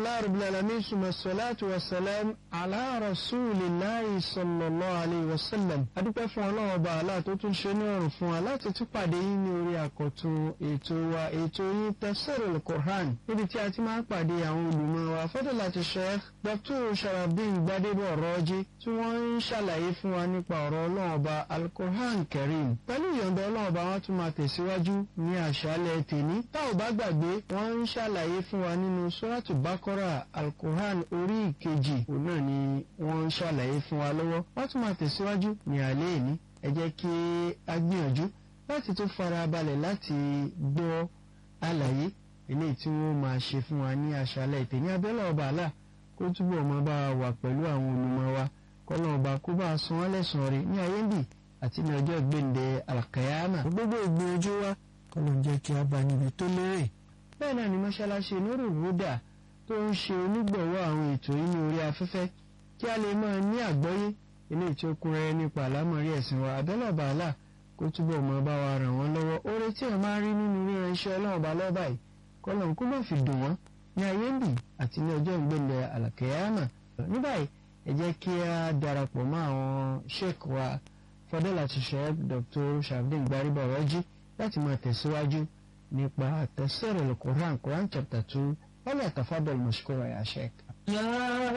alhamdulilayi rabbil alamin suma salatu wa salam ala rasulillahi sallallahu alayhi wa sallam adúpẹ́ fún ọlọ́run ọba àlá tó tún ṣe ní ọ̀rùn fún wa láti tún pàdé yín ní orí àkọ́tún ètò wa ètò yín tafsirul Qur'an níbi tí a ti máa ń pàdé àwọn olùmọ̀ wa fadilati sheikh dr sharafdin gbadebo ọ̀rọ̀ọ́jí tí wọ́n ń ṣàlàyé fún wa nípa ọ̀rọ̀ ọlọ́run ọba al-Qur'an karim pẹ̀lú ìyọ̀ǹda ọlọ́run ọba wọn tún máa tẹ̀síwájú ní àṣálẹ́ tèní tá ò bá gbàgbé wọ́n ń ṣàlàyé fún wa nínú suratu bakora al-Qur'an orí ìkejì òun náà ni wọ́n ń ṣàlàyé fún wa lọ́wọ́ wọ́n tún máa tẹ̀síwájú ní alẹ́ ìní ẹ jẹ́ kí a gbìyànjú láti tó fara balẹ̀ láti gbọ́ àlàyé eléyìí tí wọ́n máa ṣe fún wa ní àṣálẹ́ tèní abẹ́lẹ̀ ọba àlà kó túbọ̀ máa bá wa wà pẹ̀lú àwọn olùmọ̀ wa kọ́lọ́ ọba kó bá a san wọ́n lẹ́sàn-án rí ní ayé ń bì àti ní ọjọ́ gbẹ̀ǹdẹ̀ alkayama gbogbo ìgbìyànjú wa kọ́lọ́ ń jẹ́ kí a bá níbi tó lérè. bẹ́ẹ̀ náà ni mọ́ṣáláṣí nuru huda tó ń ṣe onígbọ̀wọ́ àwọn ètò yìí ní orí afẹ́fẹ́ kí a lè máa ní àgbọ́yé eléyìí tí ó kún rẹ́rẹ́ nípa àlámọ̀rí ẹ̀sìn wa abẹ́lẹ̀ ọba àlà kó túbọ̀ máa bá wa ràn wọ́n lọ́wọ́ oore tí ẹ̀ máa ń rí nínú ríran iṣẹ́ ọlọ́run ọba lọ́ba yìí kọ́lọ́ ń kó má fi dùn wọ́n ní ayé ń bì àti ní ọjọ́ ìgbẹ́lẹ̀ alkayama ní báyìí ẹ jẹ́ kí a darapọ̀ mọ́ àwọn sheik wa fọdẹ́láti sheik dr shabdin gbariba ọ̀rọ̀jì láti máa tẹ̀síwájú nípa tafsir al-Qur'an Quran chapter two wọ́n lè tafadal mashkura ya sheik.